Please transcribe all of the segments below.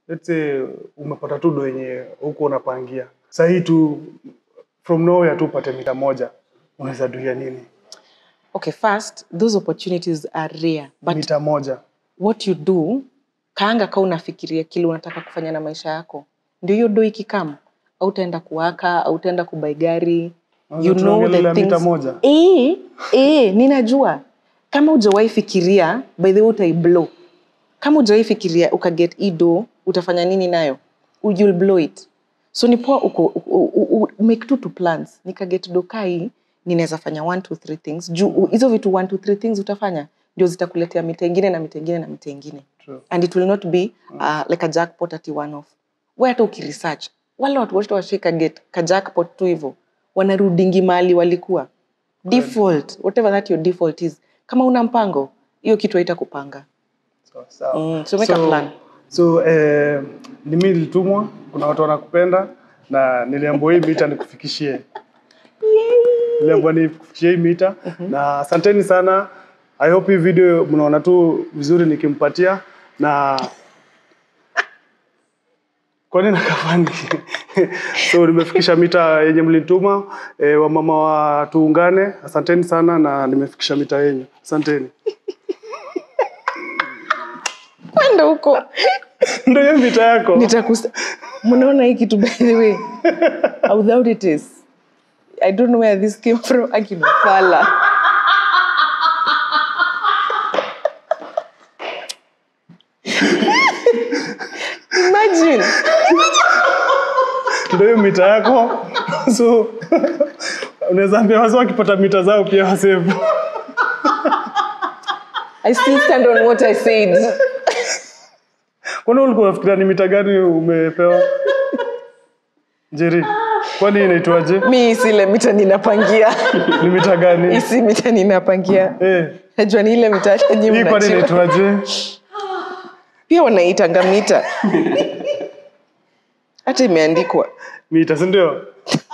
let's say umepata tu do yenye huko unapangia sahii tu from nowhere tu upate mita moja unaweza duia nini okay first those opportunities are rare but mita moja what you do kaanga ka unafikiria kile unataka kufanya na maisha yako ndio hiyo do ikikam au utaenda kuwaka au utaenda kubai gari Unaweza you know tuongelelea the mita things moja? eh eh ninajua kama hujawahi fikiria by the way utaiblow kama hujawahi fikiria ukaget ido utafanya nini nayo you'll blow it so ni poa uko u- u- u- make two to plans nikaget doka hii ninaweza fanya one two three things juu u- hizo vitu one two three things utafanya ndio zitakuletea mita ingine na mita ingine na mita ingine True. and it will not be uh, like a jackpot ati one off we hata ukiresearch wale watu wote washika get ka jackpot tu hivyo wanarudingi mahali walikuwa default whatever that your default is kama una mpango hiyo kitu haita kupanga Sawa, sawa. Mm, so make a plan. so eh, ni mimi nilitumwa kuna watu wanakupenda na niliambiwa hii mita nikufikishie niliambiwa nikufikishie hii mita na asanteni sana i hope hii video mnaona tu vizuri nikimpatia na kwani nakafani so nimefikisha mita yenye mlituma e, wamama wa tuungane asanteni sana na nimefikisha mita yenyu asanteni kwenda huko ndio hiyo mita yako nitakusa mnaona hii kitu by the way how doubt it is i don't know where this came from akinafala imagine ndio hiyo mita yako so unaweza ambia wazee wakipata mita zao pia wasevu i still stand on what i said kwani ulikuwa unafikiria ni mita gani umepewa njeri kwani inaitwaje mi sile mita ninapangia ni mita gani isi mita ninapangia eh, najua ni ile mita hata nyi hii kwani mnajua. inaitwaje pia wanaitanga mita hata imeandikwa mita sindio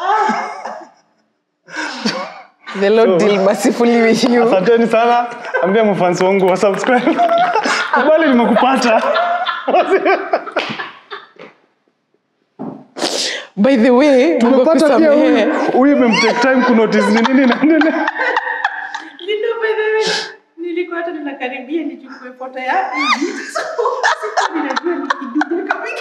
the lord deal mercifully with you asanteni sana ambia mafansi wangu wa subscribe kubali nimekupata by the way Mungu tumepata pia akusamehe. huyu huyu imemtake time kunotice ni nini naendelea Lindo by the way, nilikuwa hata ninakaribia nichukue foto ya hivi. Sikuwa ninajua nikidude kabisa.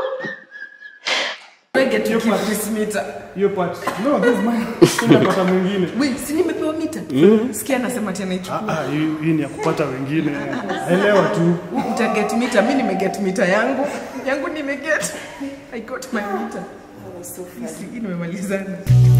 Wege tu keep this meter. hiyo part no this is mine tunapata mwingine Wait, si nimepewa mita sikia anasema tena ichukue ah hii hii ni ya kupata wengine elewa tu utaget mita mi nimeget mita yangu yangu nimeget i got my mita Hii nimemalizana